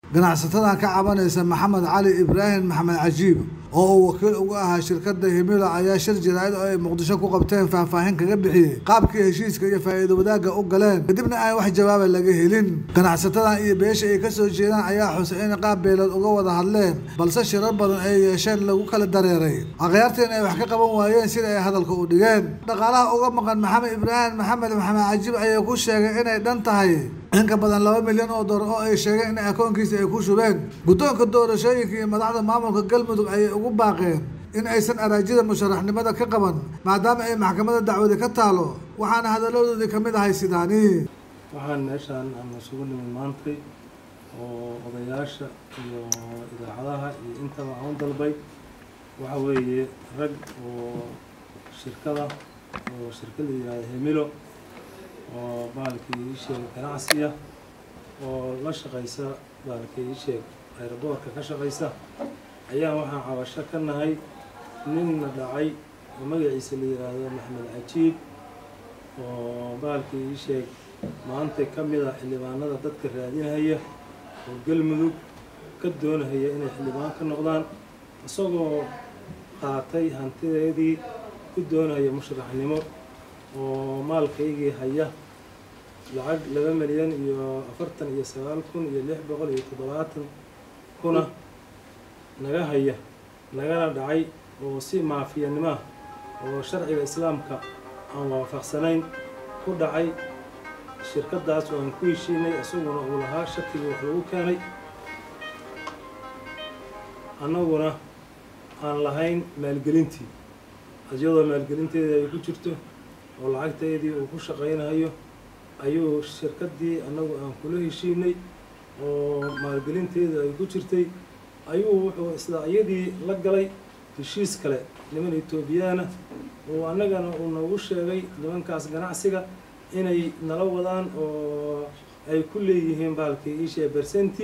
ganacsatadan ka cabanaysa maxamed cali ibraahim maxamed cajiib oo uu wakiil uga ahaa shirkada himilo ayaa shir jaraa'id oo ay muqdisho ku qabteen faahfaahin kaga bixiyey qaabkii heshiiska iyo faa'iido wadaagga u galeen kadibna aan wax jawaaba laga helin ganacsatadan iyo beesha ay kasoo jeedaan ayaa xusay in qaab beelood uga wada hadleen balse shirar badan ay yeesheen lagu kala dareeray akhyaartiin ay wax ka qaban waayeen sida ay hadalka u dhigeen dhaqaalaha uga maqan maxamed ibraahim maxamed maxamed cajiib ayaa ku sheegay inay dhan tahay in ka badan laba milyan oo doolar oo ay sheegeen in akoonkiisa ay ku shubeen guddoonka doorashooyinka iyo madaxda maamulka galmudug ayay ugu baaqeen in aysan araajida musharaxnimada ka qaban maadaama ay maxkamadda dacwadi ka taalo waxaana hadaladoodii ka mid ahay sidaani waxaan meeshaan aan isugu nimid maantay oo odayaasha iyo idaacadaha iyo intaba aan u dalbay waxa weeye rag oo shirkada oo shirkada yihahda hemilo oo baalkii isheeg ganacsiya oo la shaqaysa baalkii isheeg ayraboorka ka shaqaysa ayaa waxaan cabasho ka nahay ninna dhacay oo magaciisa la yidhaahdo maxmed cajiib oo baalkii isheeg maanta ka mid ah xildhibaanada dadka raadinhaya oo galmudug ka doonahaya inay xildhibaan ka noqdaan isagoo qaatay hantideedii ku doonahaya musharaxnimo oo maalkaygii haya lacag laba milyan iyo afartan iyo sagaal kun iyo lix boqol iyo toddobaatan kuna naga haya nagana dhacay oo si maafiyanimoah oo sharciga islaamka aan waafaqsanayn ku dhacay shirkadaas oo aan ku heshiinay isaguna uu lahaa shakigii wax lagu keenay annaguna aan lahayn maalgelintii iyadoo maalgelinteedii ay ku jirto oo lacagteedii uu ku shaqaynayo ayuu shirkaddii annagu aan kula heshiinay oo maalgelinteedii ay ku jirtay ayuu wuxuu isla iyadii la galay heshiis kale niman etoobiyaana oo annagana uu noogu sheegay nimankaas ganacsiga inay nala wadaan oo ay ku leeyihiin baalkii iishee bersenti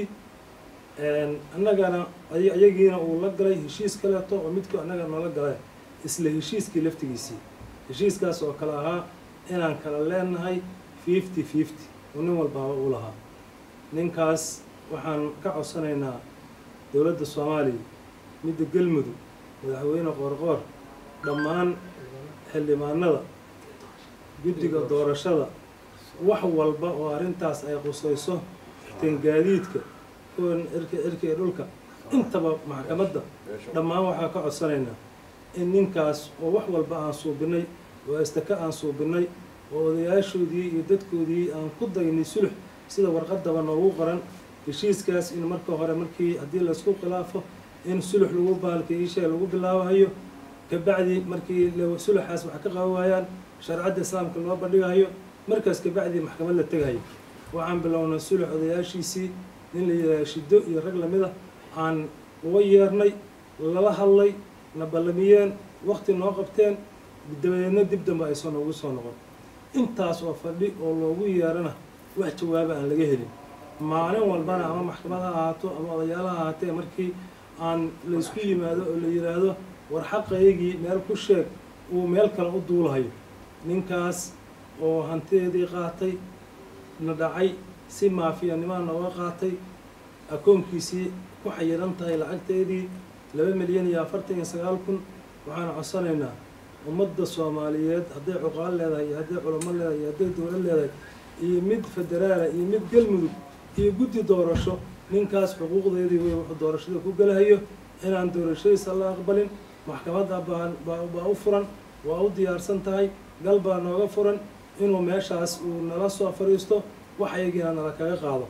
annagana iyagiina uu la galay heshiis kaleeto oo midku annaga noola galay isla heshiiskii laftigiisii heshiiskaas oo kale ahaa inaan kala leenahay fifty fifty oo nin walbaaba uu lahaa ninkaas waxaan ka codsanaynaa dowladda soomaaliya midda galmudug madaxweyne qoorqoor dhammaan xildhibaanada guddiga doorashada wax walba oo arrintaas ay qusayso tangaadiidka kuwan cirka cirka iyo dhulka intaba maxkamadda dhammaan waxaa ka codsanaynaa in ninkaas oo wax walba aan suubinay oo astaka aan suubinay oo odayaashoodii iyo dadkoodii aan ku daynay sulux sida warqadaba noogu qoran heshiiskaas in marka hore markii haddii laysku khilaafo in sulux lagu baalkay isheeg lagu bilaabahayo kabacdi markii suluxaas wax ka qaban waayaan sharcadda islaamka loo bandhigayo markaas kabacdi maxkamad la tegayo waxaan bilownay sulux odayaashiisii nin la yidhaaha shiddo iyo rag lamida aan uga yeernay lala hadlay na ballamiyeen waqti noo qabteen dabadeedna dib dambe aysan noogu soo noqon intaas oo fadhi oo loogu yeerana wax jawaaba aan laga helin maalin walbana ama maxkamad ha ahaato ama odayaal ha ahaatee markii aan laysku yimaado oo la yidhaahdo war xaqaygii meel ku sheeg uu meel kale u duulahayo ninkaas oo hantideedii qaatay na dhacay si maafiyanimaa nooga qaatay akoonkiisii ku xayiran tahay lacagteedii laba milyan iyo afartan iyo sagaal kun waxaan codsanaynaa ummadda soomaaliyeed hadday cuqaal leedahay iyo hadday culamo leedahay iyo hadday dowlad leedahay iyo mid federaala iyo mid galmudug iyo guddi doorasho ninkaas xuquuqdeedii wey wuxuu doorashada ku gelahayo inaan doorashadiisa la aqbalin maxkamadda baa baa u furan waa u diyaarsan tahay gal baa nooga furan inuu meeshaas uu nala soo fadhiisto wax ayagiina nala kaga qaado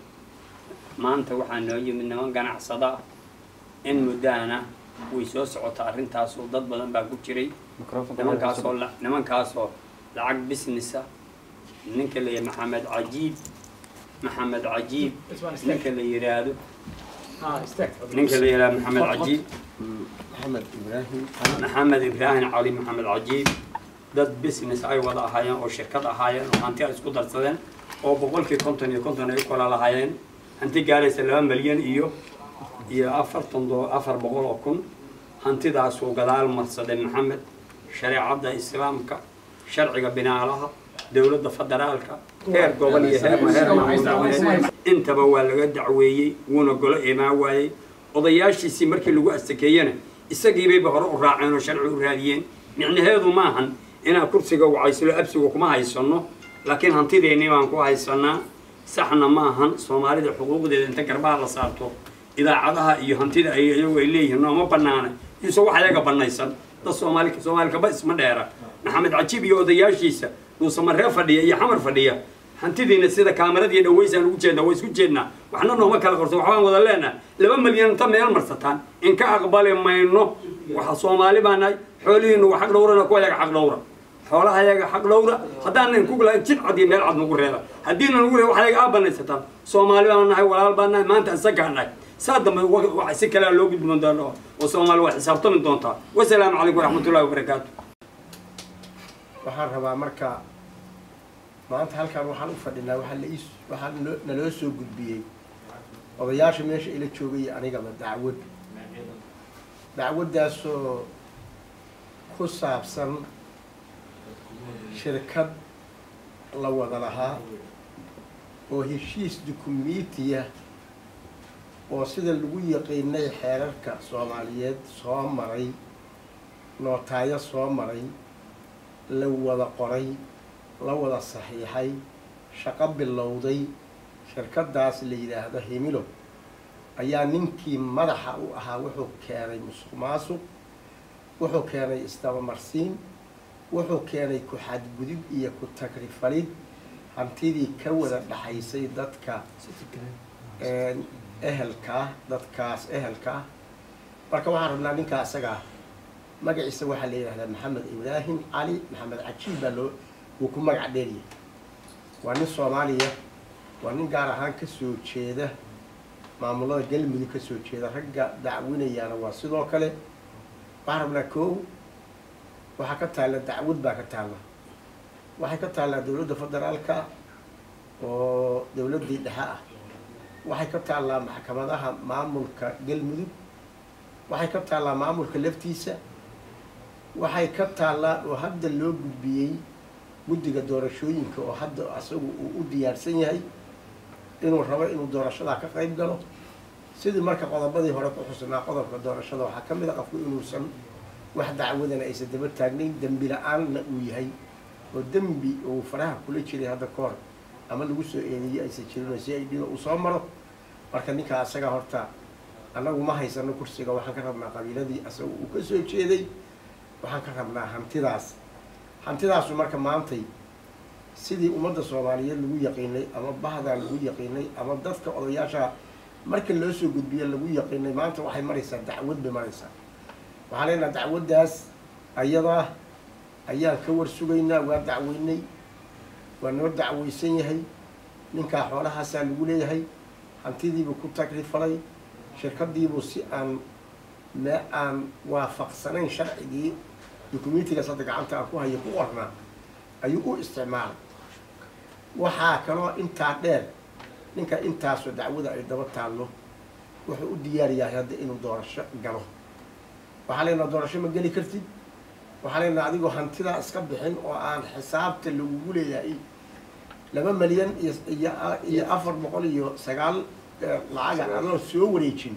maanta waxaa noo yimid niman ganacsada ah in muddahana way soo socota arrintaasoo dad badan baa ku jiray nimankaasoo nimankaasoo lacag businessa ninka la maxamed cajiib maxamed cajiib ninka la yidhaahdo ninka la yidhahdo maxamed cajiib maxamed ibraahim cali maxamed cajiib dad business ay wada ahaayeen oo shirkad ahaayeen oo hanti ay isku darsadeen oo boqolkii konton iyo konton ay kala lahaayeen hanti gaaraysa laba milyan iyo iyo afartan do afar boqol oo kun hantidaasuu gadaal marsaday maxamed shareecadda islaamka sharciga binaalaha dowladda federaalka heer gobol iyo heer heer intaba waa laga dacweeyey wuuna golo imaan waayey odayaashiisii markii lagu astakeeyena isagiibayba hore u raaceen oo sharci u raadiyeen micnaheedu maahan inaan kursiga wacayslo absiga kuma haysanno laakiin hantideennii baan ku haysanaa saxna maahan soomaalida xuquuqdeeda inta garbaha la saarto idaacadaha iyo hantida ay iyagu ay leeyihiin nooma banaana yuuse wax ayaga banaysan dad soomaali soomaalikaba isma dheera maxamed cajiib iyo odayaashiisa dhuusamaree fadhiya iyo xamar fadhiya hantidiina sida kaamaradiiyo dhaweysaan ugu jeednaa waa isku jeednaa waxna nooma kala qorto waxbaan wada leenaha laba milyan inta meel marsataan in ka aqbali mayno waxa soomaali baa nahay xoolihiinu waa xaq dhowrana ku ayaga xaq dhowra xoolaha ayaga xaq dhowra haddaanan ku lahayn jid cad iyo meel cad nagu reeba haddiina nagu reeba wax ayaga aa banaysataan soomaali baan nahay walaal baan nahay maanta isagaa nahay saa dambe wa si kalea loo gudboon doona oo soomaali waa xisaabtami doontaa wasalaamu calaykum waraxmatullahi wabarakaatu waxaan rabaa marka maanta halkaan waxaan u fadhinaa waxaa la ii waxaa noo- naloo soo gudbiyey odayaasha meesha ila joogay iyo anigaba dacwad dacwaddaasoo ku saabsan shirkad la wada lahaa oo heshiis dukumentiya oo sida lagu yaqiinay xeerarka soomaaliyeed soo maray nootaayo soo maray la wada qoray la wada saxiixay shaqo bilowday shirkaddaas la yidhaahdo himilo ayaa ninkii madaxa u ahaa wuxuu keenay musuq maasuq wuxuu keenay isdabamarsiin wuxuu keenay ku-xadgudub iyo ku-tagrifalid hantidii ka wada dhaxaysay dadka ehelkaa dadkaas ehelkaa marka waxaan rabnaa ninkaa isagaa magaciisa waxaa la yidhahdaa maxamed ibraahim cali maxamed cajiib baa loo wuu ku magac dheeryahay waa nin soomaaliya waa nin gaar ahaan ka soo jeeda maamulada galmudug ka soo jeeda ragga dacwinayaana waa sidoo kale waxaan rabnaa koow waxaa ka taalla dacwad baa ka taalla waxay ka taallaa dowladda federaalka oo dowladdii dhexe ah waxay ka taallaa maxkamadaha maamulka galmudug waxay ka taallaa maamulka laftiisa waxay ka taallaa oo hadda loo gudbiyey guddiga doorashooyinka oo hadda asagu uu u diyaarsan yahay inuu rabo inuu doorashadaa ka qayb galo sidii marka qodobadii hore ku xusnaa qodobka doorashada waxaa ka mid a qofku inuusan wax dacwadana aysan daba taagnayn dembi la-aanna uu yahay oo dembi uu faraha kula jiray hadda ka hor ama lagu soo eedeeyey aysan jirin oo si ay dhiba uu soo maro marka ninkaa asaga horta annagu ma haysano kursiga waxaan ka rabnaa qabiiladii asaga uu ka soo jeeday waxaan ka rabnaa hantidaas hantidaasu marka maantay sidii ummadda soomaaliyeed lagu yaqiinay ama bahdaa lagu yaqiinay ama dadka odayaasha marka loo soo gudbiye lagu yaqiinay maanta waxay maraysaa dacwad bay maraysaa waxaan leenaha dacwaddaas ayadaa ayaan ka war sugaynaa waa dacweynay waa noo dacweysan yahay ninkaa xoolahaasaa lagu leeyahay hantidiibuu ku tagrifalay shirkadiibuu si aan mee aan waafaqsanayn sharcigii dukumentigaas hadda gacanta aan ku hayo ku qornaa ayuu u isticmaalay waxaa kaloo intaa dheer ninka intaasoo dacwada ay daba taallo wuxuu u diyaar yahay hadda inuu doorasho galo waxaa leenaha doorasho ma geli kartid waxaa leenaha adigoo hantidaa iska bixin oo aan xisaabta lagugu leeyahay laba milyan iyo iyo iyo afar boqol iyo sagaal lacaga adoo soo wareejin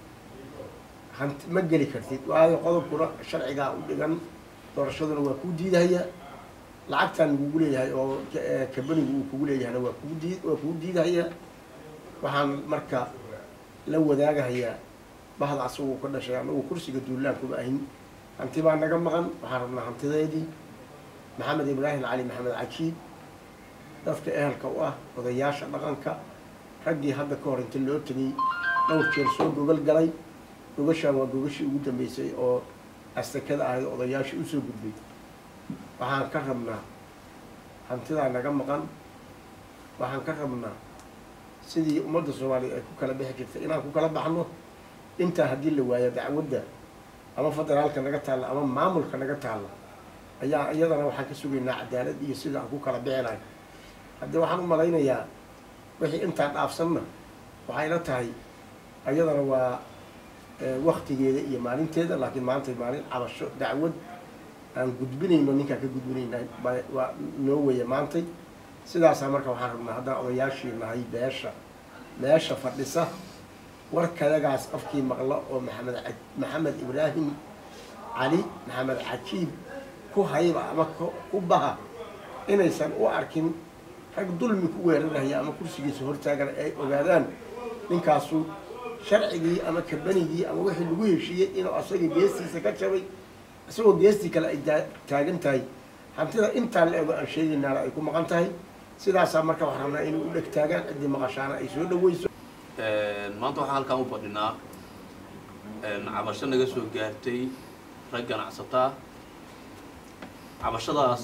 hanti ma geli kartid waayo qodobkuna sharcigaa u dhigan doorashaduna waa kuu diidahaya lacagtaan lagugu leeyahay oo kabanigu uu kugu leeyahayna waa kugu dii waa kugu diidahaya waxaan marka la wadaagahayaa bahda asaguu ka dhashay anagu kursiga duulaan kuma ahin hanti baa naga maqan waxaan rabnaa hantideedii maxamed ibraahim cali maxamed cajiib dadka ehelka u ah odayaasha dhaqanka raggii hadda ka hor inta loo tegay dhowr jeer soo gogol galay gogashaan waa gogashii ugu dambeysay oo astakada ahayd odayaashii usoo gudbay waxaan ka rabnaa hantidaa naga maqan waxaan ka rabnaa sidii ummadda soomaaliya ay ku kala bixi jirtay inaan ku kala baxno intaa haddii la waayo dacwadda ama federaalka naga taalla ama maamulka naga taalla ayaa iyadana waxaan ka sugaynaa cadaalad iyo sida aan ku kala bixinayo haddii waxaan u malaynayaa wixii intaa dhaafsanna waxay la tahay iyadana waa waktigeeda iyo maalinteeda laakiin maanta maalin cabasho dacwad aan gudbinayno ninkaan ka gudbinayna waa noo weya maantay sidaasaa marka waxaan rabnaa haddaan odayaashii nahay beesha meesha fadhisa warkayagaas qofkii maqlo oo maxamed ca- maxamed ibraahim cali maxamed cajiib ku hayba ama ku- ku baha inaysan u arkin rag dulmi ku weeraraya ama kursigiisa hortaagan ay ogaadaan ninkaasu sharcigii ama kabanigii ama wixii lagu heshiiyey inuu asaga geestiisa ka jabay isagoo geestii kale ay daa- taagan tahay hantida intaa la ego aan sheegaynaana ay ku maqan tahay sidaasaa marka waxaan rabnaa inay u dheg taagaan ciddii maqashaana ay soo dhaweyso maanta waxaan halkaan u fadhinaa cabasho naga soo gaartay rag ganacsataa cabashadaas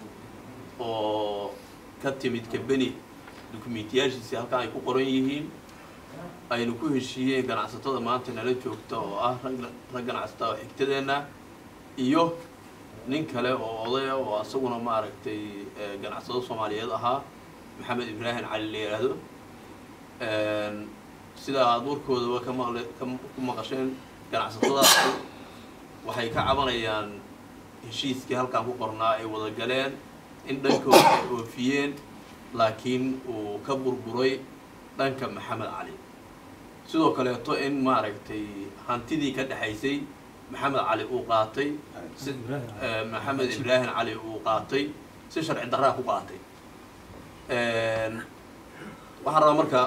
oo ka timid kabeni dukumiintiyaashiisii halkaan ay ku qoran yihiin aynu ku heshiiyeen ganacsatada maanta nala joogta oo ah rag rag ganacsataa oo xigtadeenna iyo nin kale oo odaya oo asaguna maaragtay eh, ganacsado soomaaliyeed ahaa maxamed ibraahim cali la yidhaahdo sida aada warkoodaba ka maqle ka ku maqasheen ganacsatadaas waxay ka cabanayaan heshiiskii halkaan ku qornaa ay wada galeen in dhankooda ay oofiyeen laakiin uu ka burburay dhanka maxamed cali sidoo kaleeto in maaragtay hantidii ka dhexaysay maxamed cali uu qaatay si eh, maxamed ibraahim cali uu qaatay si sharci darraa ku qaatay waxaan rabaa marka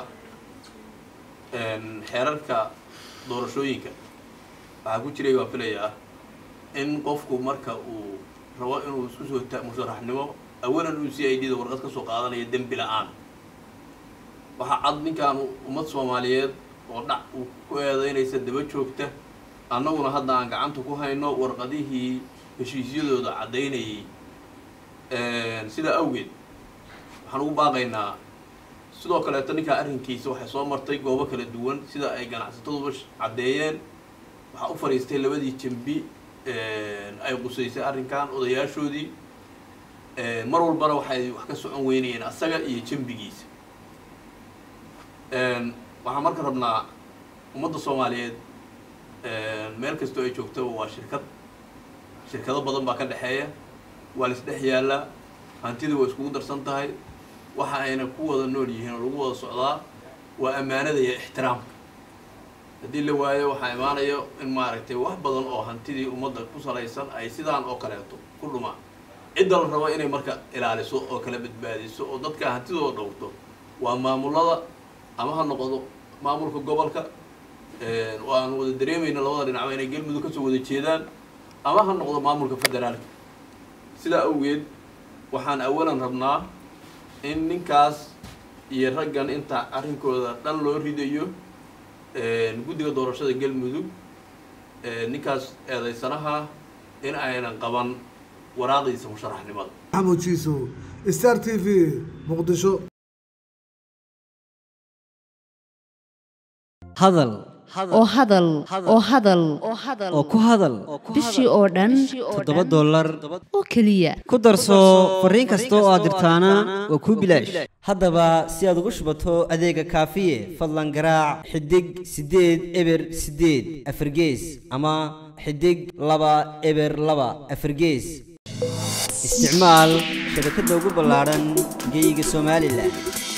xeerarka doorashooyinka waxaa ku jiray waan filayaa in qofku marka uu rabo inuu isku soo ta musharaxnimo awalan uu c i d da warqad ka soo qaadanaya dembi la-aan waxaa cad ninkaan ummad soomaaliyeed oo dhac uu ku eedeynaysa daba joogta annaguna hadda aan gacanta ku hayno warqadihii heshiisyadooda caddaynayay sidaa awgeed waxaan ugu baaqaynaa sidoo kaleeto ninkaa arrinkiisa waxay soo martay goobo kala duwan sida ay ganacsataduba sh- caddeeyeen waxaa u fadhiistay labadii jambi ay qusaysay arrinkan odayaashoodii mar walbana waxay wax ka socon weynayeen asaga iyo jambigiisa waxaan marka rabnaa ummadda soomaaliyeed meel kastoo ay joogtaba waa shirkad shirkado badan baa ka dhexeeya waa la isdhex yaallaa hantidii waa iskugu darsan tahay waxa ayna ku wada nool yihiin oo lagu wada socdaa waa ammaanada iyo ixtiraamka haddii la waayo waxaa imaanaya in maaragtay wax badan oo hantidii ummadda ku salaysan ay sidaan oo kaleeto ku dhumaan cidda la rabo inay marka ilaaliso oo kala badbaadiso oo dadka hantidooda dhowrto waa maamulada ama ha noqdo maamulka gobolka oo aan wada dareemayna labada dhinacba inay galmudug kasoo wada jeedaan ama ha noqdo maamulka federaalka sidaa awgeed waxaan awalan rabnaa in ninkaas iyo raggan inta arrinkooda dhan loo ridayo guddiga doorashada galmudug ninkaas eedaysanaha in aynan qaban waraaqdiisa musharaxnimada maxamuud jiisow star t v muqdisho hadal oo hadal oo hadal oo ku hadal bishii oo dhan toddoba dollar oo keliya ku darso fariin kasta oo aad dirtaana waa kuu bilaash haddaba si aad ugu shubato adeega kaafiye fadlan garaac xidig siddeed eber siddeed afargees ama xidig laba eber laba afargees isticmaal shabakadda ugu ballaadhan geyga somalilan